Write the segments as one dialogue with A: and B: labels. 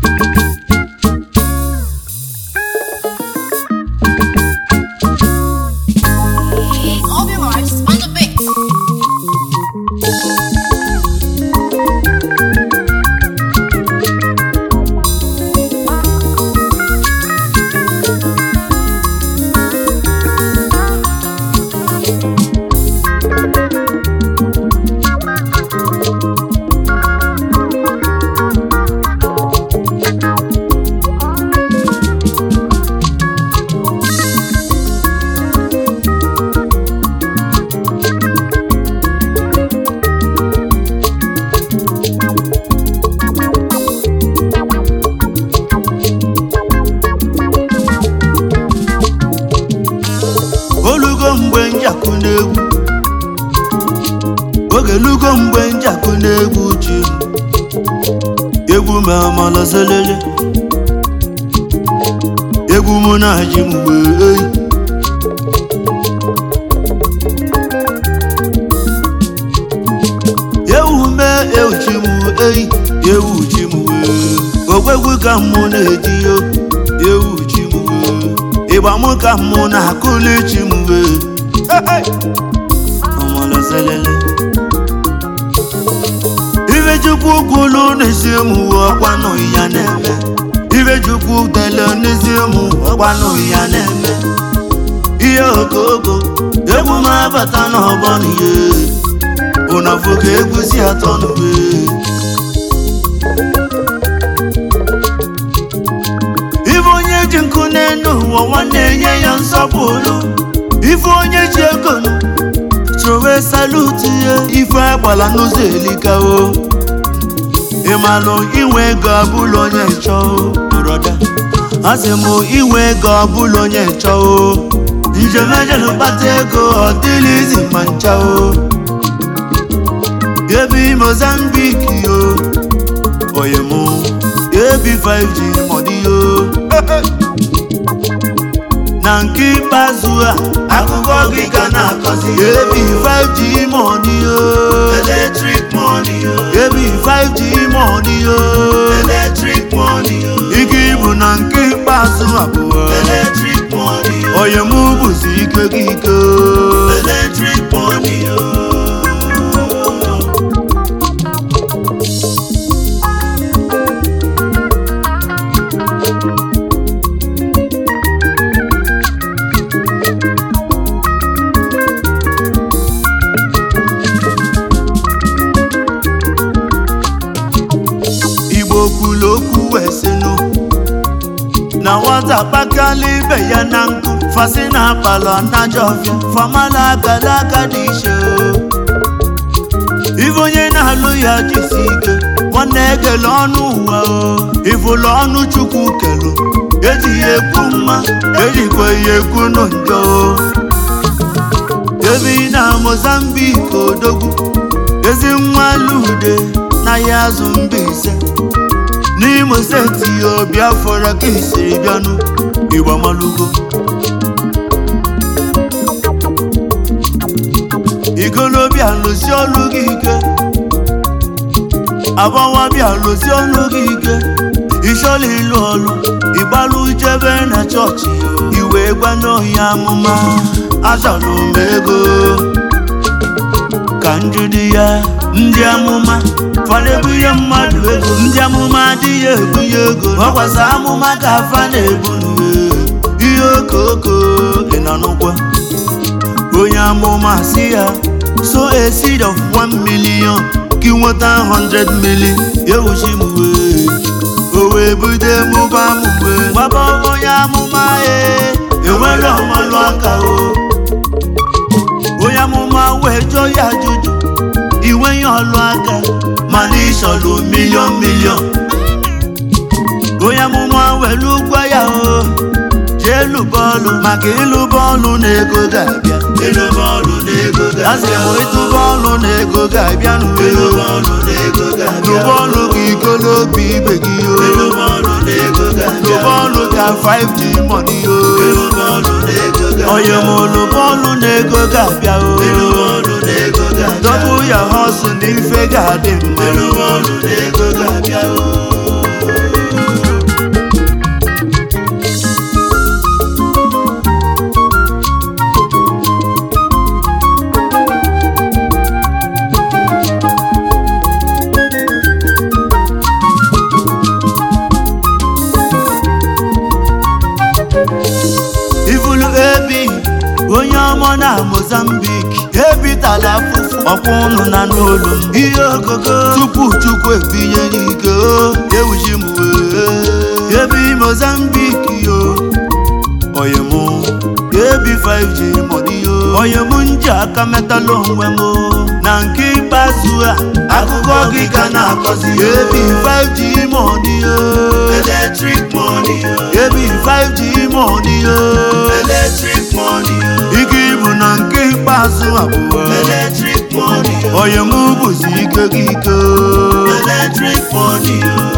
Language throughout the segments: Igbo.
A: Obi Vibes on the beat.
B: olugo mgbe njakụ n'egwu oge lugo mgbe njakụ n'egwu ji egwu ma amalazelele egwu mụ na ji mgbe eyi ewu mee ewuchi m eyi ewu chi m wee ogwegwu ka mụ na-eji yo ewu chi m wee ịgba mụ ka mụ na-akụli chi m wee ọmalazelele ife chukwu kwulu n'isi m ọkwanụ ya na-eme ife chukwu tele n'isi m ọkwanụ ya na-eme ihe okooko egwu m abata n'ọgbọ n'ihe ụnafụ ka egwu si atọ n'ugbe ife onye ji nkụ n'elu ụwa nwanne nye ya nsọpụrụ ife onye ji ego nụ chowe salutu ya ife agbala n'ụzọ elikawo ịmalụ inwe ego ọbụla onye chọọ broda asị m inwe ego ọbụla onye chọọ njem ejelu kpata ego ọ dịla izi ma nchao ebi mozambik yo oye mụ ebi 5g mọdị yo na nke ikpeazụ a akụkọ gị ga na-akọzi ebi 5g mọdị yo eletrik mọdị yo ebi 5g mọdị yo eletrik mọdị yo ike ibu na nke ikpeazụ abụọ eletrik mọdị yo oye mụ bụzi ike gị ike eletrik mọdị yo igbo kwuru okwu wee sịnụ na nwata kpakala ibe ya na nkụ fasi na akpala najọfịa famala akala aka dị iche o. ife onye na-alụ ya jisi ike nwanne ekele ọnụ ụwa o ifụlụ ọnụ chukwu kelu ejighị ekwu mma ejikwa ya ekwu nụ njọ o ebi na mozambik odogwu ezi nwa lude na ya azụ mbaise n'imo steeti o biafra ka isiri bịanụ ịgbamalugo igolobịa lụsi ọlụ gị ike agbawabịa lụsi ọlụ gị ike ịchọla ịlụ ọlụ ịgbalụ jebe na chọọchị iwe gwa n'ohi amụma achọrọ m ego ka njụdị ya ndị amụma fana-ebunye mmadụ ego ndị amụma adịghị ebunye ego ọkwasa amụma ka afa na-ebunye ihe okoko ị nọ n'ụgwọ onye amụma si ya so a seed of 1 million ka ị nweta 100 million ewuchi m wee o wee bude mụba m wee gbaba onye amụma e enwere ọmalụ aka o onye amụma wee jụọ ya ajụjụ iwe ya ọlụ aka mana ịchọlụ milion milion onye amụma were ụgwọ ya o jee lụ bọọlụ maka ịlụ bọọlụ na ego ga-abịa ịlụ bọọlụ na ego ga asị m ịtụ bọọlụ na ego ga-abịa n'uwe ịlụ bọọlụ na ego ga-abịa lụ bọọlụ ka ikolo obi ibe gị o ịlụ bọọlụ na ego ga-abịa lụ bọọlụ ka 5g money o ịlụ bọọlụ na ego ga-abịa onye m lụ bọọlụ na ego ga-abịa o ịlụ bọọlụ na ego ga-abịa dọbụ ya họsụ na ife ga-adị mma ịlụ bọọlụ na ego ga-abịa o onye ọmọ na mozambik ebitala afụfụ ọkwa ụnụ na n'olu m ihe okoko tupu chukwu ebinye n'ike o ewuji m wee ebi mozambik yo oye mụ ebi 5g mọdị yo oye mụ nji aka metala onwe m o. na nke ikpeazụ a akụkọ gị ka na-akọzi ebi 5g mọdị yo electric money ebi 5g mọdị yo electric money ike ibu na nke ikpeazụ abụọ electric money oye mụ bụzi ike gị ike electric money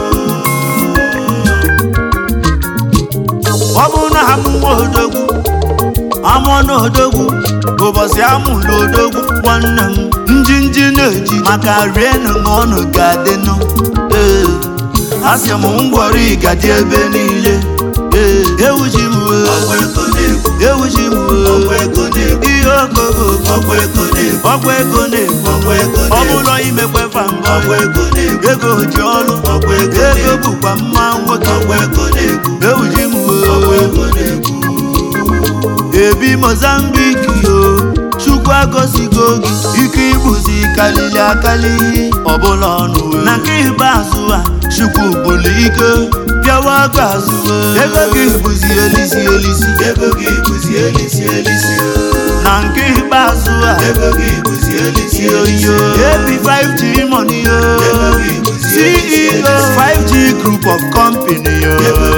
B: ọ bụrụ na amụwa odogwu amụọ na odogwu ụbọchị amụlụ odogwu nwanne m njinji na-eji maka rienụ na ọnụ ga-adịnụ ee asị m ngwọrọ ịgadị ebe niile ee ewuji m wee ewuji m wee ihe okogo ọgwụ ego na-ebu ọ bụlọ imekwefa mbọ ego ji ọrụ ego bụkwa mma nwoke ewuji m wee ebi mozambik yo chukwu agọzigo gị ike ịbụzi kalili akali ọbụla ọnụ wee. na nke ikpeazụ a chukwu bụlụ ike bịawa aka azụ wee. ego gị bụzi elisi elisi ego gị bụzi elisi elisi na nke ikpeazụ a ego gị bụzi elisi elisi ebi 5g money yo ceo 5g group of company yo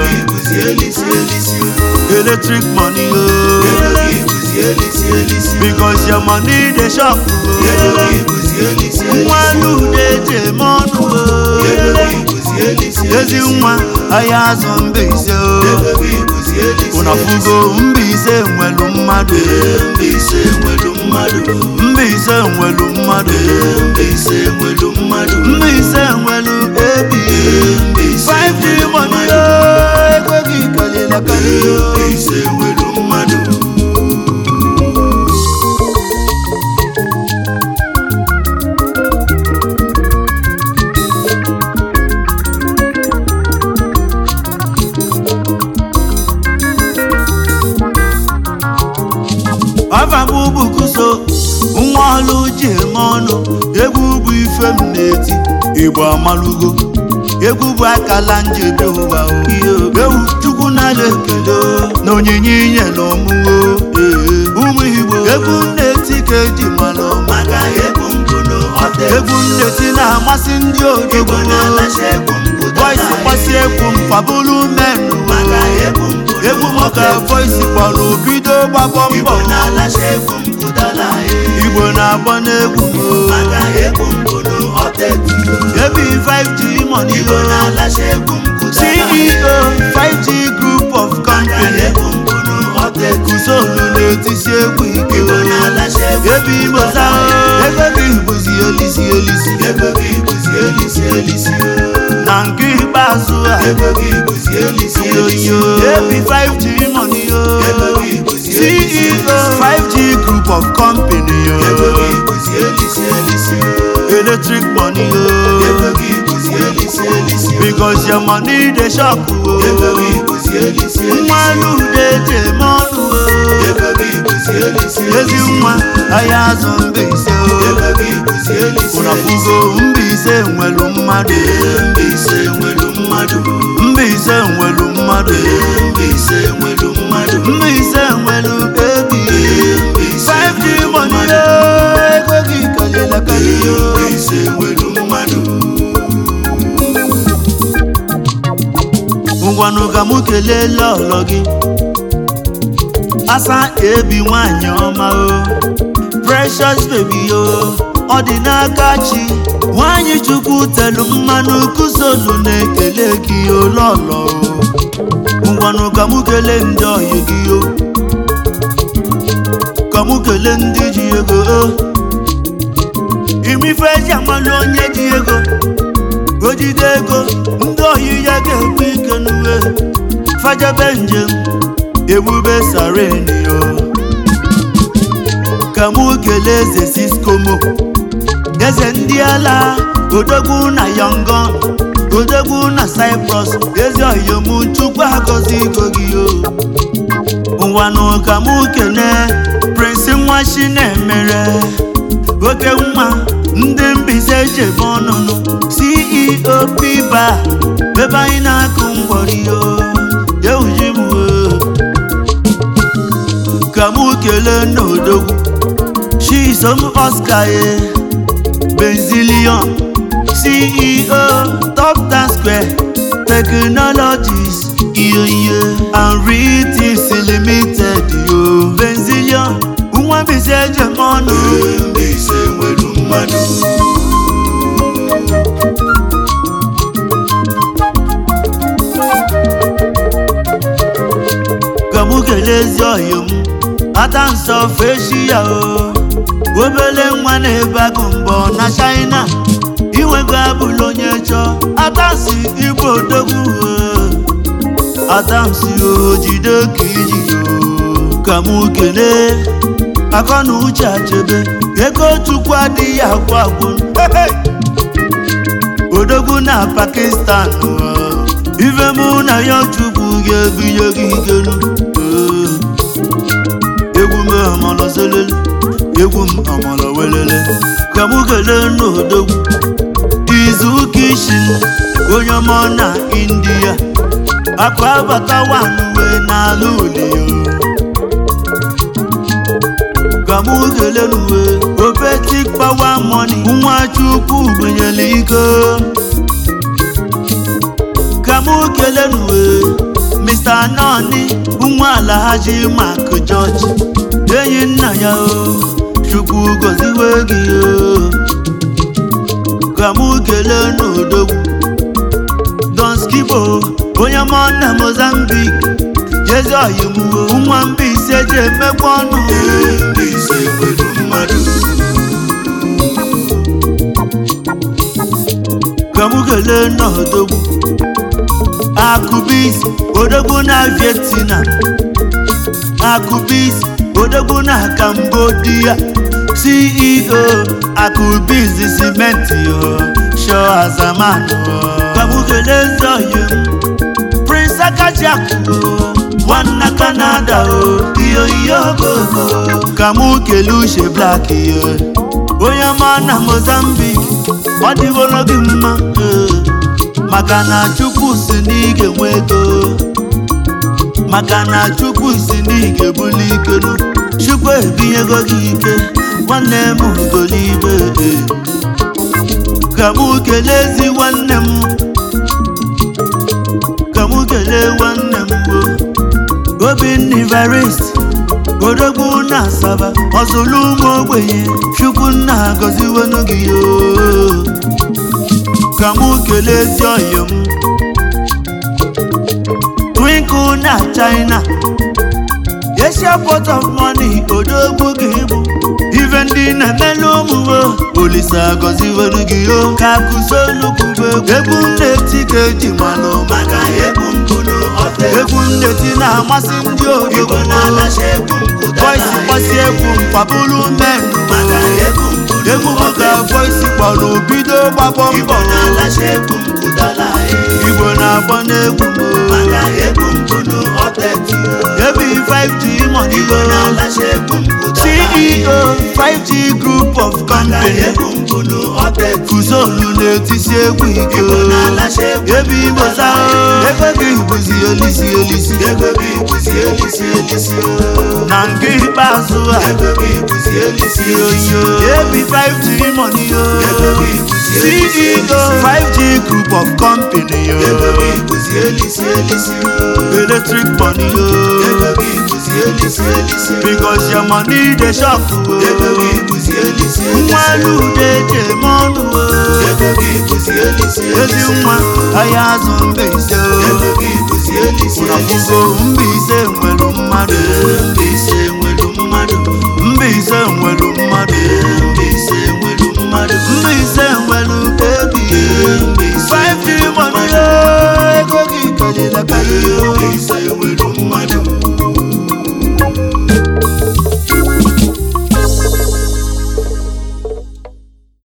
B: electric money yo because your money dey shop nwa lude je mọnụ ezi nwa ahịa azụ mba ise ụnafugo mba ise nwelu mmadụ mba ise nwelu mmadụ mba ise nwelu ebi 5d money yo ekweghị kalila kalila afam bukuso nwa ọlụ ji eme ọnụ egwu bụ ife m na-eti igbo amalugo egwu bụ akala njebi ụwa o. ewu chukwu na-ala ekele na onyinye inyere ọmụmụ ụmụ igbo egwu m na-eti ka eji mara ọmụmụ egwu m na-eti na-amasị ndị odogo voice gbasi egwu m fabulu menụ egwu m ka voice kpọrọ bido gbabọ mbọ igbo na-agba n'egwu ebi 5g money o ceo 5g group of company kuzolu na-etisi egwu ike ebi moza ego gị bụzi elisi elisi na nke ikpeazụ a yoyo ebi 5g money yo ceo 5g group of company yo electric money yo because your money dey shop o nwa lude je mọnụ o ezi nwa ahịa azụ mba ise o ụnafugo mba ise nwelu mmadụ mba ise nwelu mmadụ mba ise nwelu ebi 5d money yo ekweghị kalila kalila ngwanụ ka mụ kelee lọlọ gị asa ebi nwanyị ọma o precious baby o ọ dị n'aka chi nwanyị chukwu telu mmanụ kụsolu na-ekele gị o lọlọ o ngwanụ ka mụ kelee ndị ọyị gị o ka mụ kelee ndị ji ego o imife eji amalụ onye ji ego o jide ego ndị ohi ya ga-ekwe ike n'uwe fajebe njem ebube sarenio ka mụ kelee eze siskomo eze ndị ala odogwu na yangon odogwu na cyprus ezi oyom chukwu agọzi igo gị o ngwanụ ka mụ kene chinemere oke nwa ndị Mbaise jebe ọnụnụ ceo piba ebe anyị na-akụ ngwọrio ewuji m wee ka mụ kelee n'odogwu chisom oscar ye benzilion ceo top town square technologies iyo iyo and ritis limited yo benzilion nwa Mbaise ejem ọnụ Mbaise nwere mmadụ ka mụ kelee ezi ọyị m ata nsọ feshi ya o obele nwa na-ebe agụ mbọ na China inwego abụla onye chọọ atansi igbo odogwu atansi o jide ka iji o ka mụ kelee akọ na uche achebe ego chukwu adịghị agwụ agwụ odogwu na Pakistan ife mụ na ya chukwu ga-ebinye gị ikelu egwu m amala selele egwu m amala welele ka mụ kelee n'odogwu izuụka ishi onye ọma na India akụ abata wanuwe n'ala olio ka mụ kelee n'uwe opetik pawa mọni nwa chukwu gbenyere iko ka mụ kelee n'uwe Mr. Noni nwa Alhaji Mark George enyi nna ya o chukwu gọziwe gị o ka mụ kelee n'odogwu Don Skibo onye mọ na Mozambique jezi oyimuwo nwa Mbaise ji emekwa ọnụ Mbaise nwere mmadụ ka mụ kelee n'odogwu Akubis odogwu na Vietnam Akubis odogwu na Cambodia CEO Akubis cement yo show azaman kamukele nzọyi Prince Akajiaku nwanna Canada o iyo iyo gogo kamukele uche black yo onye ọma na Mozambique ọ dịworo gị mma maka na Chukwu si na ị ga-enwe ego maka na Chukwu si na ị ga-ebuli ikelu Chukwu ebinyego gị ike nwanne m golibe ka mụ kelee ezi nwanne m ka mụ kelee nwanne m o Obinna Evarist odogwu na Asaba ọzụlụ ụmụ ogbenye Chukwu nna gọziwenu gị o ka mụ kelee ezi ọyị m Twinkle na China Asia port of money odogwu gị bụ ife ndị na-emelu ụmụwo Olisa gọziwere gị o ka kụzolukwube egwu nneti ka eji manụ maka egwu mbụlụ egwu nneti na-amasị ndị odogo voisi kpọsi egwu mkpabulu men egwu m ka voisi kpọrọ bido gbapọ mbọ igbo na-agba n'egwu ebi 5G money go CEO 5G group of company Fusolu na-etisi egwu ike ebi igbo saa ego gị bụzi elisi elisi na nke ikpeazụ a ebi 5G money yo CEO 5G group of company yo electric money yo because your money dey shop nwa lude je eme ọnụ ezi nwa ahịa azụ Mbaise ụnafugo Mbaise nwere mmadụ Mbaise nwere mmadụ Mbaise nwere mmadụ Mbaise nwere bebi 5G money ego gị karịrị akarị